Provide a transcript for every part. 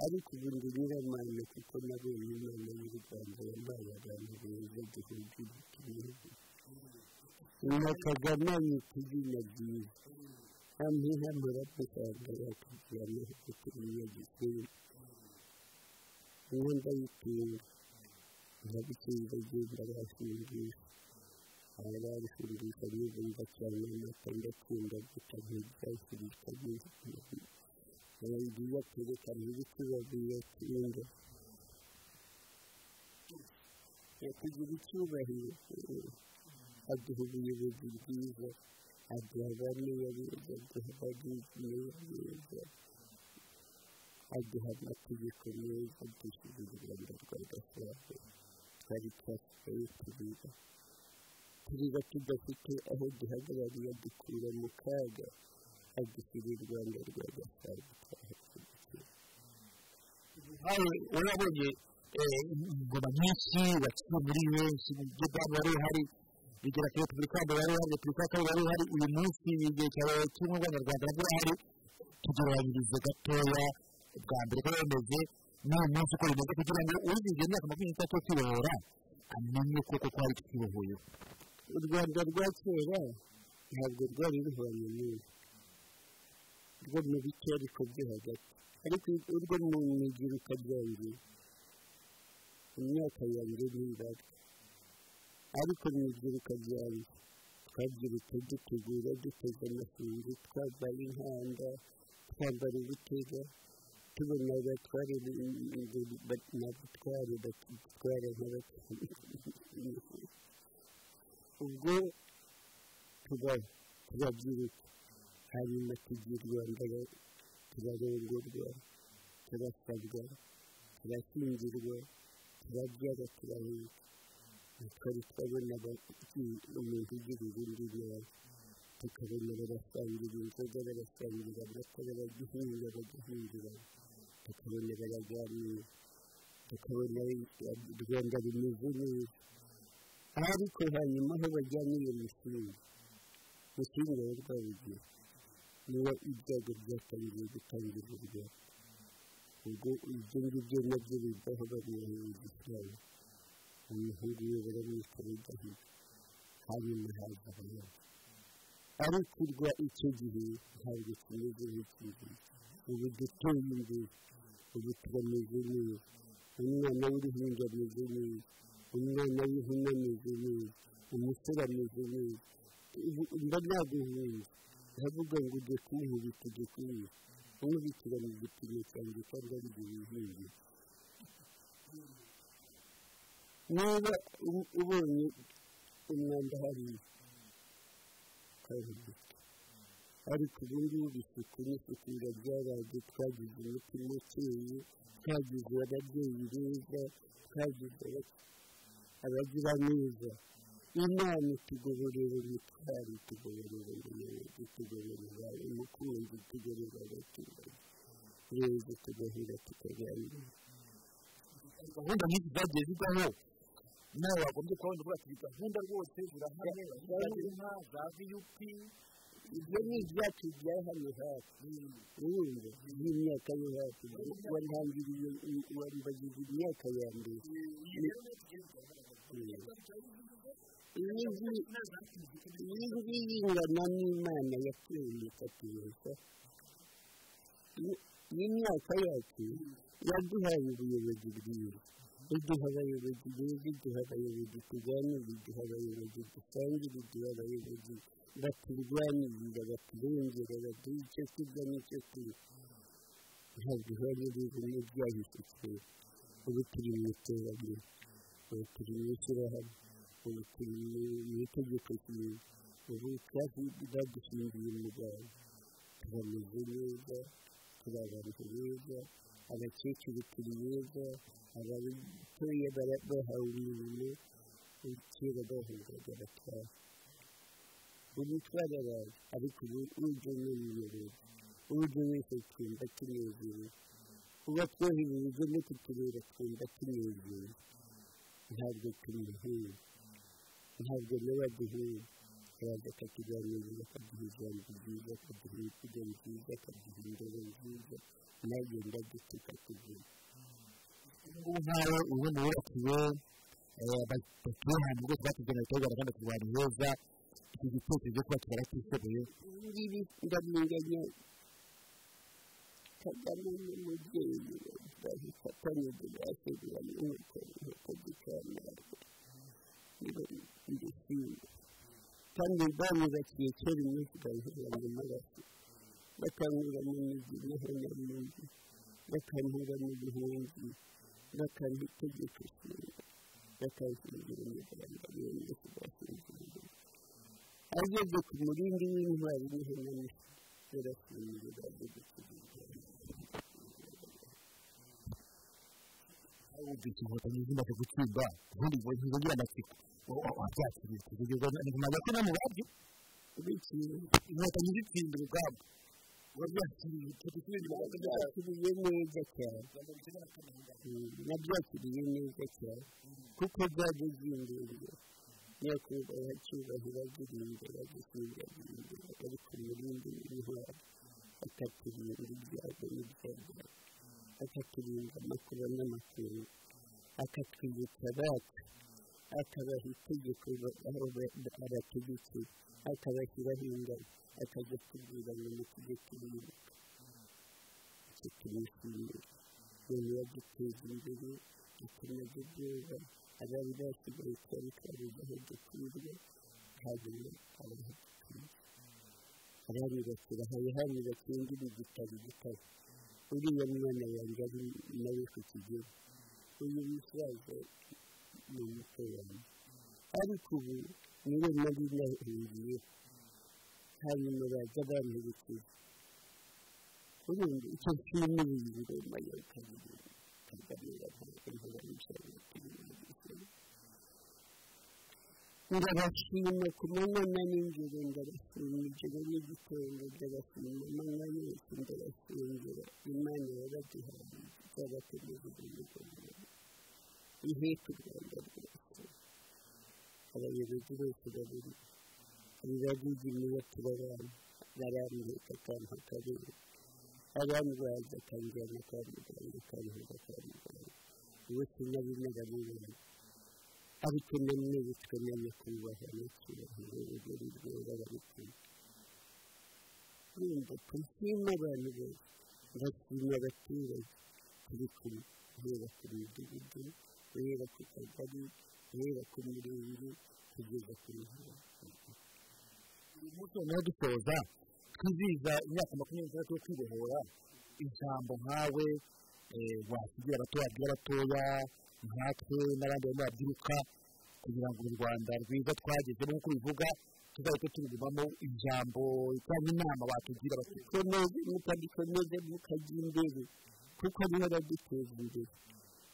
ariko ubundi biramana kuko nabo imana y'u rwanda yabaye abantu beza gihugu gihugu na kagame yita izina ryiza hamwe hamara dusanga bakagira amahirwe kuri iyo gisenyi uwo ndayitinda nkabitsindagira basingisha aba babisingisha nibumva cyane amata ndakunda gusa ntibyasirika neza yagiye kwerekana ibiti bagiye kwirinda kugira icyubahiro aduha ubuyobozi bwiza aduha abariya beza aduha abagizniya beza aduha amategeko meza dushyize u rwanda rw'agasabo twari twasigaye turira turira tudafite aho duhagarariye dukura mu kaga adushyira u rwanda rwa gasabo nawe urabonye ingoma nyinshi wakiye muri benshi mu buryo bwabo wari uhari bigera ku repubulika ya mbere wari uhari repubulika ya kabiri wari uhari uyu munsi igihe cyawe cy'ubumwe bw'abanyarwanda nabwo urahari tugereranyirize gatoya bwa mbere ko bameze n'uyu munsi uko bimeze kugira ngo uwujije imyaka makumyabiri n'itatu yo kwibohora amenye ko koko hari tukibohoye u rwanda rwa kera ntabwo rwari ruhwanye n'ubu rwo mu bice ariko byo hagati ariko urwo mu migiruka byanjye imyaka yanjye n'ibara ariko mu igiruka byanjye twabyirutse dutegura duteze amasunzu twambaye inkanda twambara ibitega tubona abatware n'abatware batwara nk'abatware ubwo tuba turabyirutse hanyuma tugirwa mbere turarongorwa turasabwa turashyingirwa turabyara turahinga tukaba twabona umuntu ugira ibindi nabi tukabona barasangira inzoga barasangira amata baragihinga bagahingira tukabona baraganira tukabona u rwanda rumeze neza ariko hanyuma aho bajyanye iyo mishinga mushinga wo rwabugira niba ibyago byatangiye gutangira ubwo ubwo ibyo ngibyo nabyo bivaho bariyahera igisambu umuhungu we baramwita bidahiye hanyuma haza abandi ariko urwa icyo gihe ntabwo kimeze nk'iki ngiki ubu duteye imbere ubu turameze neza umwana w'uruhinja ameze neza umwana w'ihene ameze neza umusore ameze neza mba naguhunze ndavuga ngo ujye kumuhubika ujye kumuhubika kumubikira mu gipimo cyanjye cyangwa ari ibyo wihingiye niba ubonye umwanda hariya ukawubika ariko ubu ngubu isuku n'isuku irabyaraje twagize umutima ukeye twagize ababyeyi beza twagize abagira neza imana itugoborera imitwaro itugoborera umuyobozi itugoborera umukunzi itugoborera abaturage neza tugahura tukaganira gahunda nyinshi zagiye zibaho nawe wagombye kubona uvuga ati gahunda rwose zirahari za za viyupi ibyo ni ibyacu bya hano hafi urumva by'imyaka yo hafi warihangiriye warimbagiza imyaka ya mbere ijwi yingana n'imana yateye ikatuyesa n'imyaka yacu yaduhaye ubuyobozi bwiza iduha abayobozi beza iduha abayobozi tuganira iduha abayobozi dusangire iduha abayobozi baturwanirira baturengera baduha icyo kurya n'icyo kunywa ntabwo ihari n'ibintu byahise kera ubu turi mu iterambere ubu turi mu ishyirahamwe ubu turi mu itegeko ryiza ubu kandi badushingiye umuganga turameze neza turi abantu beza abakecuru turi beza abatoya bahawe imirimo kera bahungaga abatwara umutwara abantu ariko ubu ujya ni umuyobozi ujya wese twumva tunezerewe uba twohereje no kutureba twumva tunezerewe ntabwo tumuhira ntabwo nawe aduhura akabanza akakiganiriza akaduha ijambo ryiza akaduha ibitego byiza akaduha indabo nziza nawe ndagutse ukakugira ubu nkawe ubona wubakiwe batuye ahantu rwose batubwira ngo tuba kandi ku bantu heza iki gitekerezo cyo kuba twaratishoboye ibi ngibi ndamunganya kagame n'umubyeyi we bahifatanye ntibashobora nuko nuko gitangaje niba ndishimye kandi banyubakiye kera iminsi bayihera mu maraso bakanyura mu migi bihera mu migi bakanyura mu bihumbi bakanha itegeko ishinga bakanshingira umuganda bene ndetse bashingira ageze ku murindi w'intwari n'ihenamisi barashingira bagukiriza ububyutse inkotanyi zimaze gutsinda ubundi ngo ntizongere amatsiko wabyakiriye kugeza nyuma gato no mu babyo bikintu inkotanyi zitsinda urugamba wabyakiriye tugisubira inyuma gato byayo byakiriye neza cyane nabyakiriye neza cyane kuko byageze imbere nyakubahwa cyubahiro agira imbere agishinga agira imbere ari ku murindi w'intwari akaturinda ibyago n'ibyago akaturinda amakuba n'amakungu akatwibutsa abacu akabaha itegeko ba- aho ba- ba- abategetse akabashyiraho ingabo akajya atubwira ngo mutujye turibuka icyo turishimira umuntu yaduteza imbere akomeza ubwoba abari basigaye twari twabuze aho dukwirwa hanyuma abaha dukwiye abaribasira hari hari bakindira igitabo igitabo uriya mwana yanjye ari nawe ku kigero uyu musaza ni umuto wanjye ariko ubu niwe nari nahungiye hanyuma baza bamperekeza ubundi icyo nshimiye iyi ngoma ya kabiri kagame yavuze ngo baricara bakiri ndabashima ku manywa n'ijoro ndabashima ijoro n'igitondo ndabashima amanywa yose ndabashengera imana yabagihaye izabategurira umugoroba iheka u rwanda rwose abayobozi bose babiri ababigimiye turabana barambika akantu akarere abandwaza akanjyana kwa muganga akantuza kwa muganga uwo sinari n'ababibona ariko nanone bitwemenye kubaha n'icyubahiro urugero rwera barikwiye yumva turashima abantu bose ndashima abaturage turi kumwe guhera ku midugudu guhera ku kagari guhera ku mirenge kugeza ku ijoro uyu munsi noneho dusoza twizihiza imyaka makumyabiri n'itandatu yo kwibohora ijambo nkawe eh, wasigira abato wabwira abatoya nkatwe n'abandi barimo babyiruka kugira ngo uru rwanda rwiza twagezemo nk'uko ubivuga tuzahita turugumamo ijambo cyangwa inama batugira bati komeze mukagikomeze mukajya imbere kuko niho baduteza imbere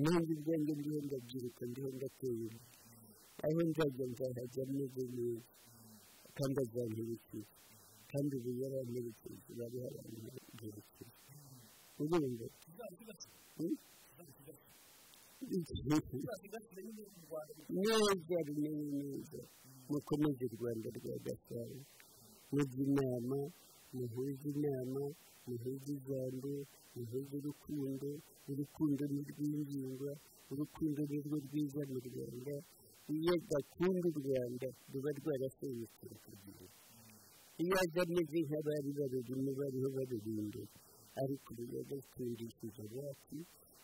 nanjye ubwanjye ndiho ndabyiruka ndiho ndateye imbere aho nzajya nzahajya meze neza kandi azamperekeza kandi ubu yaramperekeje bari baramperekeje urumva neza bimenye neza mukomeze u rwanda rwa gasabo mujya inama muhuze inama muhuze ijambo muhuze urukundo urukundo ni rw'ingingo urukundo ni rwo rwiza mu rwanda iyo adakunda u rwanda ruba rwarasenyutse rukagenda iyo aza ameze nk'abari barurimo bariho barurinda ariko ubu yadukundishije abacu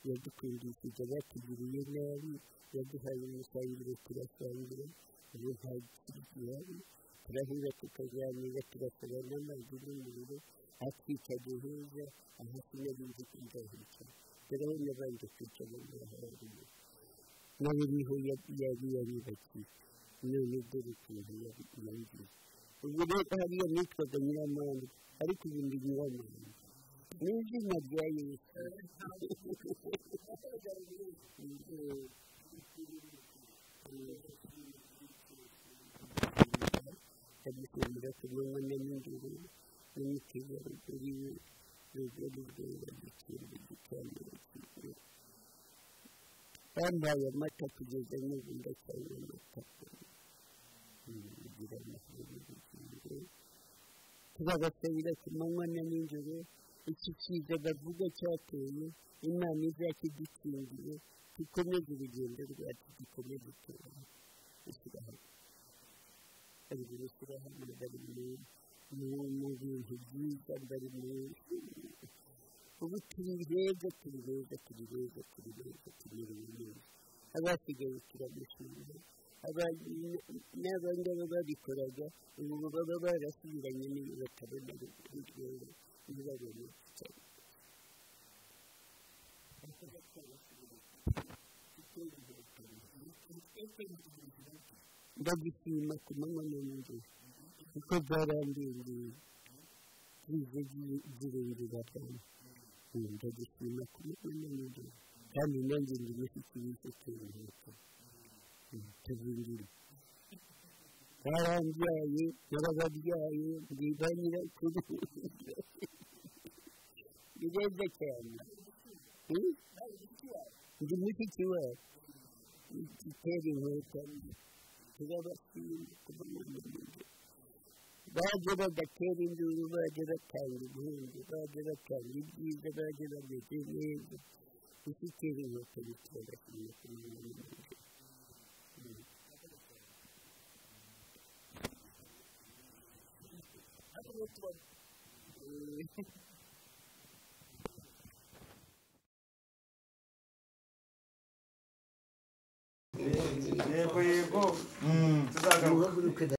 yadukundishije abatugiriye nabi yaduhaye umusangiro turasangira ubu nta kiri gihari turahira tukaganira turasaba n'amazi n'umuriro akicaye heza aho sinari nzi ko nzahicara dore nabanje kwicara ngaho haruguru nawe niho ya- yari yaribakiye none dore ukuntu yari yangiye ubwo rero hariya nitwaga nyiramande ariko ubu ndi nyiramande n'izina rya yesu agishingira ku manywa na nijoro n'umutegarugori we rugari rwera gikirwa gicaniro cy'ijoro bampaye amata kugeza n'ubu ndacyanywa amata kugira amahirwe bagasabira kimanywa na nijoro iki kiza bavuga cyateye imana izakidukingiye dukomeze urugendo rwacu dukomeze tubaho ishyirahamwe bari mu ishyirahamwe bari mu bintu byiza bari mu ubu turi beza turi beza turi beza turi beza turi beza abasigaye turabishimira n'abangaba babikoraga ubu baba barasubiranye niba batabona urwego ntibabone cyane ndagishima ku manywa n'ijoro kuko byarandindiye bize byirengera cyane ndagishima ku manywa n'ijoro kandi nanjye ndi mushiki w'icyo kiruhuko tuzindira barambyaye barababyaye mbibanira kuri ni beza cyane ndi mushiki wabo itera inkweto turabashima kubamamaza baje badatera induru baje batanga ibihembo baje batanga ibyiza baje bameze neza gushyikira inkweto bitera kumenya kubamamaza Thank you. yego yego tuzagaruka